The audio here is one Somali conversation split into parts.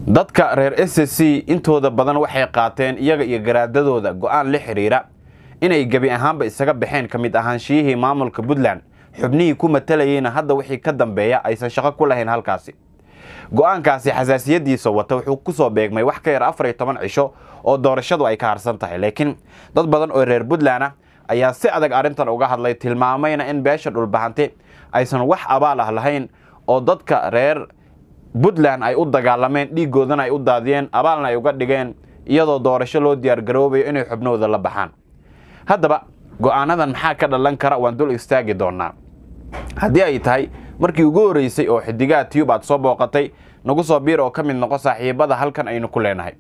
dadka reer s c intooda badan waxay qaateen iyaga iyo garaadadooda go-aan la xiriira inay gebi ahaanba isaga baxeen ka mid ahaanshiyihii maamulka puntland xubnihii ku matalayeyna hadda wixii ka dambeeya aysan shaqo ku lahayn halkaasi go-aankaasi xasaasiyadiisa wata wuxuu kusoo beegmay wax ka yar afar iyo toban cisho oo doorashadu ay ka harsan tahay laakiin dad badan oo reer puntland ah ayaa si adag arrintan uga hadlay tilmaamayna in beesha dhulbahante aysan wax abaal ah lahayn oo dadka reer puntland ay u dagaalameen dhiigoodana ay u daadiyeen abaalna ay uga dhigeen iyadoo doorasho loo diyaargaroobayo inay xubnahooda la baxaan haddaba go-aanadan maxaa ka dhalan kara waan dul istaagi doonaa haddii ay tahay markii ugu horreysay oo xidigaha tiyub aad soo booqatay nagu soo biir oo ka mid noqo saaxiibada halkan aynu ku leenahay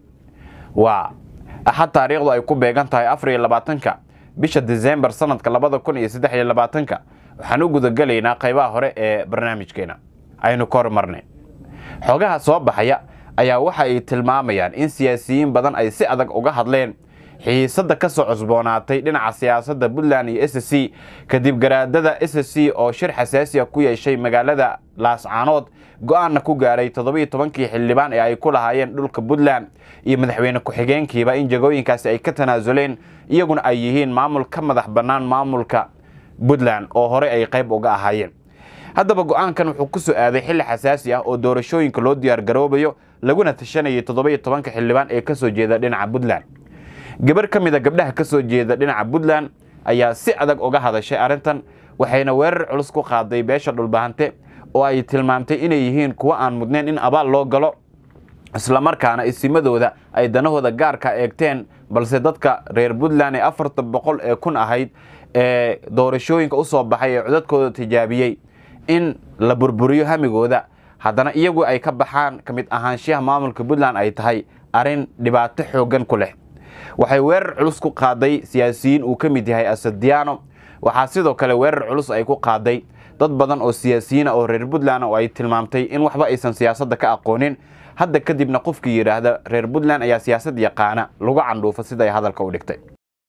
waa axad taariikhdu ay ku beegan tahay afar iyo labaatanka bisha disembar sanadka labada kun iyo saddex iyo labaatanka waxaan u gudagelaynaa qaybaha hore ee barnaamijkeena aynu ka hormarnay xogaha soo baxaya ayaa waxa ay tilmaamayaan in siyaasiyiin badan ay si adag uga hadleen xiisadda ka soo cusboonaatay dhinaca siyaasadda puntland iyo s c kadib garaadada s c oo shir xasaasiya ku yeeshay magaalada laascaanood go-aanna ku gaaray toddobiiyo tobankii xildhibaan ee ay ku lahaayeen dhulka puntland iyo madaxweyne ku-xigeenkiiba in jagooyinkaasi ay ka tanaasuleen iyaguna ay yihiin maamul ka madax bannaan maamulka puntland oo horey ay qayb uga ahaayeen haddaba go-aankan wuxuu ku soo aaday xilli xasaasi ah oo doorashooyinka loo diyaargaroobayo laguna tashanayay toddobiiyo tobanka xildhibaan ee ka soo jeeda dhinaca puntland gabar ka mid a gabdhaha ka soo jeeda dhinaca puntland ayaa si adag uga hadashay arrintan waxayna weerar culus ku qaaday beesha dhulbahante oo ay tilmaamtay inay yihiin kuwo aan mudnayn in abaal loo galo islamarkaana isimadooda ay danahooda gaarka eegteen balse dadka reer puntland ee afartan boqol ee kun ahayd ee doorashooyinka u soo baxay ee codadkooda tijaabiyey in la burburiyo hamigooda haddana iyagu ay ka baxaan ka mid ahaanshiyaha maamulka puntland ay tahay arrin dhibaato xooggan ku leh waxay weerar culus ku qaaday siyaasiyiin uu ka mid yahay asadiano waxaa sidoo kale weerar culus ay ku qaaday dad badan oo siyaasiyiina oo reer puntland oo ay tilmaamtay in waxba aysan siyaasadda ka aqoonin hadda kadibna qofkii yidhaahda reer puntland ayaa siyaasad yaqaana lagu candhuufo siday hadalka u dhigtay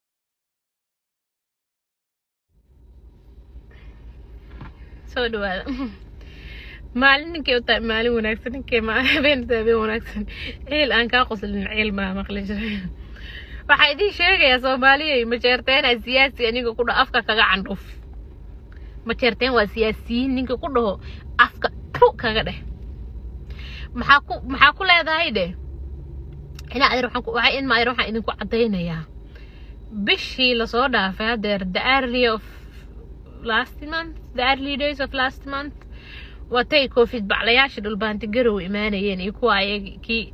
soo dhawaada maalin ninkay u tahay maalin wanaagsan ninkay habeen habeen wanaagsan ciil aan kaa qoslin ciil maa maqli jiray waxaa idiin sheegayaa soomaaliya majeerteen aa siyaasi ninka ku dhaho afka kaga candhuuf majeerteen waa siyaasiyiin ninka ku dhaho afka tu kaga dheh maxaa ku maxaa ku leedahay dheh ina adeer waxaan waxaa in maadeer waxaan idinku caddaynayaa bishii lasoo dhaafay hadeer the early of last month the early days of last month watay covid baclayaasha dhulbaanti garow imaanayeen iyo kuwa ayag kii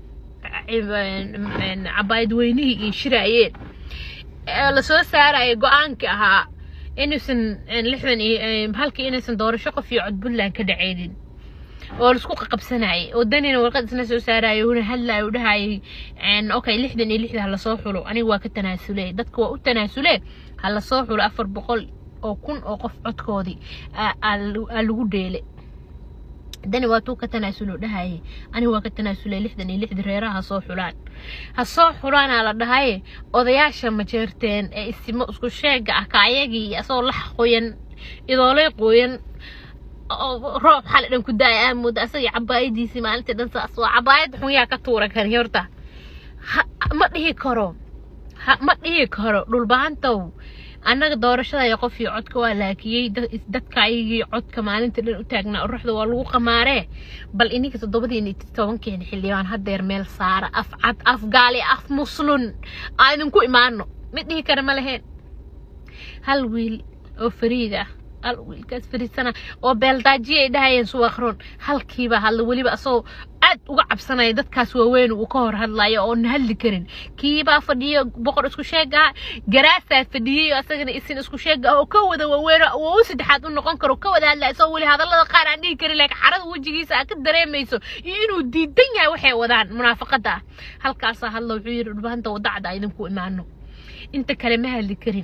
cabaayad weynihii iyo shiraayeen lasoo saaraya go-aanka ahaa inuusan lixdan iyo halkii inaysan doorasho qof iyo cod puntland ka dhaceynin oo laisku qaqabsanayay wadanina warqad isna soo saaraya una hadlaya u dhahayay okay lixdan iyo lixda halasoo xulo aniga waa ka tanaasule dadka waa u tanaasule halasoo xulo afar boqol oo kun oo qof codkoodii aa lagu dheele dani waa tuu ka tanaasulo dhahayay aniga waa ka tanaasulay lixdan iyo lixda reeraha ha soo xulaan ha soo xulaanaa la dhahaye odayaasha majeerteen ee isimo isku sheega ah ka ayagii asagoo lax qoyan idooley qoyan roob xali dhan ku daaya aamooda asagii cabaayadiisii maalintii dhan saas waa cabaayad xun yaa ka tuura kani horta ma dhihi karo ma dhihi karo dhulbahantow annaga doorashada qof iyo codka waa laakiyey dadka ayagii codka maalinta dhan u taagnaa uruxda waa lagu qamaaree bal ininka toddobadiin tobankeena xildhibaan hadeer meel saara af cad af gaali af muslun aa idinku imaano mid dhihi kara ma laheen hal wiil oo fariid ah hal wiilkaas fariidsana oo beeldaajiya ay dhahayeen suwaqron halkiiba hadla weliba asagoo aad uga cabsanaya dadkaas waaweyn uu ka hor hadlayo oon hadli karin kiibaa fadhiyo boqor isku sheeg ah garaasaa fadhiyey asagana isin isku sheeg ah oo ka wada waaweyn oo u saddexaad u noqon karo ka wada hadlaya isagoo weli hadallada qaar aan dhihi karin laakiin xarada wejigiisa aad ka dareemayso iyo inuu diidan yahay waxay wadaan munaafaqada ah halkaasaa hadla wuxuu yidhi dhulbahanta wadacda idinku imaano inta kale ma hadli karin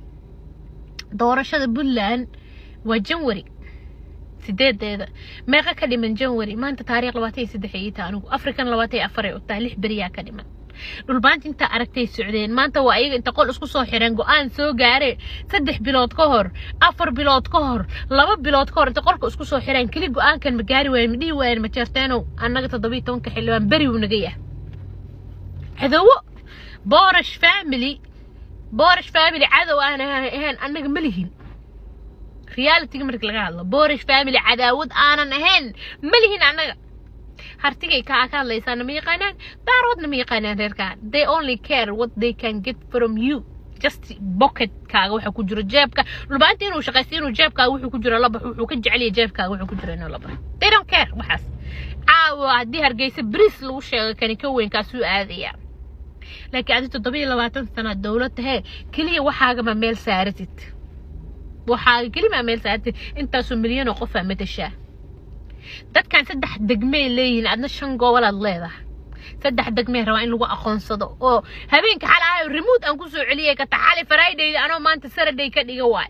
doorashada puntland waa janwari sideedeeda meeqa ka dhiman janwari maanta taariikh labaatan iyo saddex iyo taa anigu african labaatan iyo afar ay u tahay lix beriyaa ka dhiman dhulbaanta intaa aragtay socdeen maanta waa ayaga inta qol isku soo xireen go-aan soo gaare saddex bilood ka hor afar bilood ka hor laba bilood ka hor inta qolka isku soo xireen keli go-aankan ma gaari waayen ma dhihi waayen ma jeerteenow annaga toddobiyo tobanka xildhibaan beri uu naga yahay cadowo boorash family boorash family cadow aan ahayn annaga ma lihin realityga marka laga hadlo boorash family cadaawad aanan ahayn ma lihin annaga hartigay kaa ka hadlaysaana ma yaqaanaan daaroodna ma yaqaanaan reerkaan they only care what they can get from you just pocketkaaga waxa ku jiro jeebka dhulbaanta inuu shaqaysto inuu jeebkaaga wuxuu ku jiro labax wuxuu ka jecel yahay jeebkaaga wuxuu ku jiro inuu labax they don't care waxaas caawa haddii hargeysa bris lagu sheego kani ka weyn kaasuu aadaya laakiin adi toddobiyo labaatan sana dowlad tahee keliya waxaagama meel saaratid waxaaga kelimaa meel saaratid intaasoo milyan oo qofaa matashaa dadkan saddex degmey leeyihiin adna shan gobolaad leedahay saddex degmey rabaa in lagu aqoonsado oo habeenka xal ahayo remote aan kusoo celiyay kata xali friday anoo maanta saturday ka dhiga waay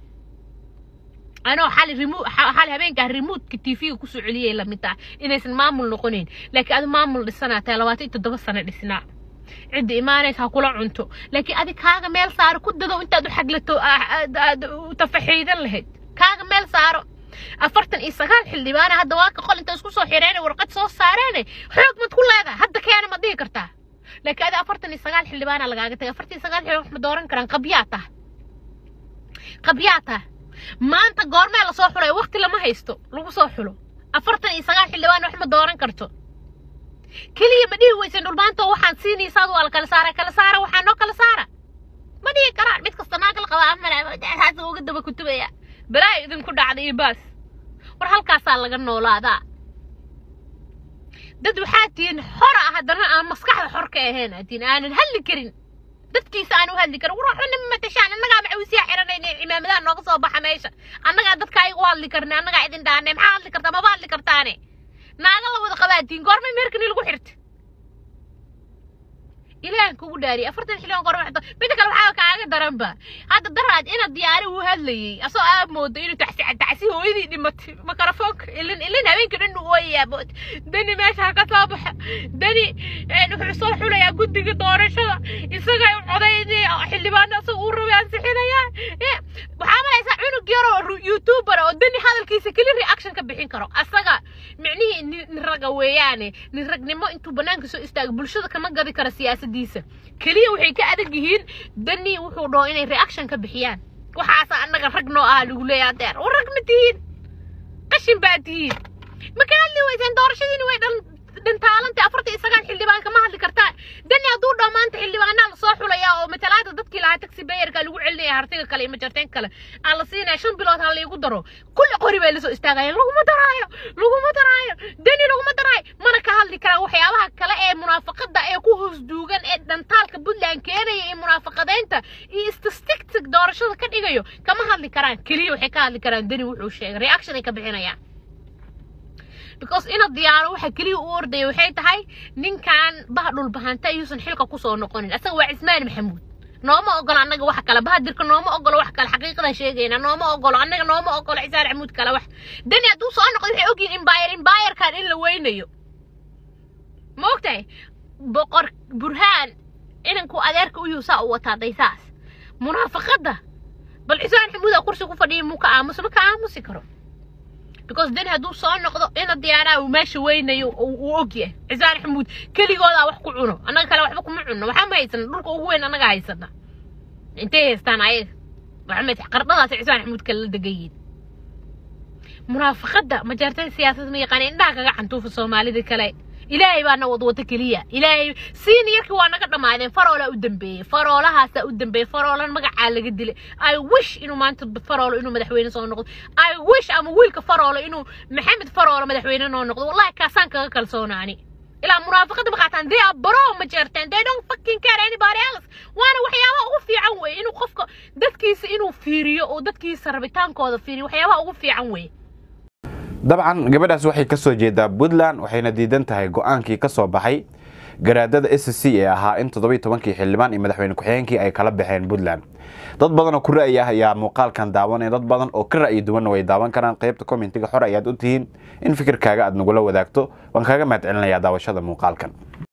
anoo xali remote xali habeenkaa remote-ka tv-ga kusoo celiyay lamid ah inaysan maamul noqonayn laakiin adi maamul dhisanaa tahay labaatan iyo toddoba sano dhisnaa cidda imaanaysa ha kula cunto laakiin adi kaaga meel saaro ku dado intaad u xaglato tafaxiidan lahayd kaaga meel saaro afartan iyo sagaal xildhibaana hadda waa ka qol inta isku soo xireen warqad soo saareen xoog mad ku leedahay hadda keena ma dhihi kartaa laakiin adi afartan iyo sagaal xildhibaana lagaaga tagay afartan iyo sagaal xildhibaan wax ma dooran karaan qabyaa tah qabyaa tah maanta goormee lasoo xulay waqti lama haysto lagu soo xulo afartan iyo sagaal xildhibaan wax ma dooran karto keliya ma dhihi weysan dhulmaanta waxaan siinaysaad waa la kala saara kala saara waxaa noo kala saara ma dhihi karaan mid kasta naag la qabaa amalaasa uga daba kutubaya balaa idinku dhacda iyo baas war halkaasaa laga noolaadaa dad waxaa tihiin xor ah haddana aan maskaxda xor ka ahayn atiin aanan hadli karin dadkiisa aan u hadli karin war waxba nama matashaan annagaa macawisiyaa xiranayna cimaamadaha nooga soo baxa meesha annagaa dadka ayaga u hadli karna annagaa idin dhaanay maxaa hadli kartaa maba hadli kartaane naaga la wada qabaatiin goormay meerkani lagu xirta ilaahan kugu dhaariy afartan xilligan goorma xirta midda kale waxaa kaaga daranba hadda daraad ina diyaari uu hadlayay asoo aad moodo inuu tacsi tacsi hooyadii dhimatay makarafoonka ilin ilin habeenka dhan uu ooyayaa bood dani meesha ha ka soo baxa dani wuxuu soo xulayaa guddiga doorashada isagay u codaynay xildhibaano asaga uu rabay ansixinayaan waxaa malaysaa cunug yaroo youtuber oo dani hadalkiisa keli reaction ka bixin karo asaga micnihii nin raga weeyaane nin ragnimo intuu banaanka soo istaago bulshada kama gadi kara siyaasadiisa keliya waxay ka adag yihiin dani wuxuu dhaho inay reaction ka bixiyaan waxaasa annaga rag noo ah lagu leeyahay adeer war rag ma tihiin qashin baa tihiin ma ka hadli weysaan doorashadiina way dhan dhintaalanta afartan iyo sagaal xildhibaan kama hadli kartaan dani hadduu dhaho maanta xildhibaanaa lasoo xulayaa oo matalaada dadkii lahaa taxi bayerka lagu celinaya hartiga kale iyo majarteen kale aan la siinaya shan bilood ha laygu daro kulli qori bay lasoo istaagayaan laguma daraayo laguma daraayo dani laguma daraayo mana ka hadli karaan waxyaabaha kale ee munaafaqada ee ku hoos duugan ee dhantaalka puntland keenaya iyo munaafaqadeynta iyo statistic doorashada ka dhigayo kama hadli karaan keliya waxay ka hadli karaan dani wuxuu sheegay reaction ay ka bixinayaan because ina diyaaro waxa keliya u ordaya waxay tahay ninkan bah dhulbahanta ayuusan xilka kusoo noqonin asaga waa cismaan maxamuud nooma ogolo annaga wax kale bahadirka nooma ogolo wax kale xaqiiqadan sheegayna nooma ogolo annaga nooma ogolo cisaan maxamuud kale wax dani hadduu soo noqdo waxay ogyihin imbayr imbayarkan in la weynayo ma ogtahay boqor burhaan inanku adeerka u yuusaa u wataa daysaas munaafaqadda bal cisaan maxamuud aa kursi ku fadhiya muu ka aamusa ma ka aamusi karo because dani hadduu soo noqdo ina diyaaraa uu meesha weynayo uu ogyahay cisaan xamuud keligoodaa wax ku cuno annaga kale waxba kuma cunno waxaa ma haysana dhulka ugu weyn annaga haysana intay haystaan ayaga waxaa ma qardhadaas cisaan xamuud kale la degan yihiin munaafaqadda majaartada siyaasad ma yaqaan indhaha kaga cantuufa soomaalida kale ilaahay baana wadwata keliya ilaahay siini yarkii waa naga dhammaadeen faroolaa u dambeeyey faroolahaasaa u dambeeyey faroolan magacaa laga dilay i wish inuu maanta faroolo inuu madaxweyne soo noqdo i wish ama wiilka faroolo inuu maxamed faroolo madaxweyne noo noqdo wallahi kaasaan kaga kalsoonaani ilaa munaafaqada maqaataan they are bro ma jeerteen they don't fucking care anybody else waana waxyaabaha ugu fiican weeye inuu qofka dadkiisa inuu fiiriyo oo dadkiisa rabitaankooda fiiriyo waxyaabaha ugu fiican weeye dabcan gabadhaas waxay ka soo jeedaa puntland waxayna diidan tahay go-aankii ka soo baxay garaadada s c ee ahaa in toddobiy tobankii xildhibaan iyo madaxweyne ku-xigeenkii ay kala baxeen puntland dad badan oo ku ra'yi ah ayaa muuqaalkan daawanaya dad badan oo ka ra'yi duwanna way daawan karaan qaybta commentiga xor ayaad u tihiin in fikirkaaga aad nagula wadaagto waan kaaga mahad celinayaa daawashada muuqaalkan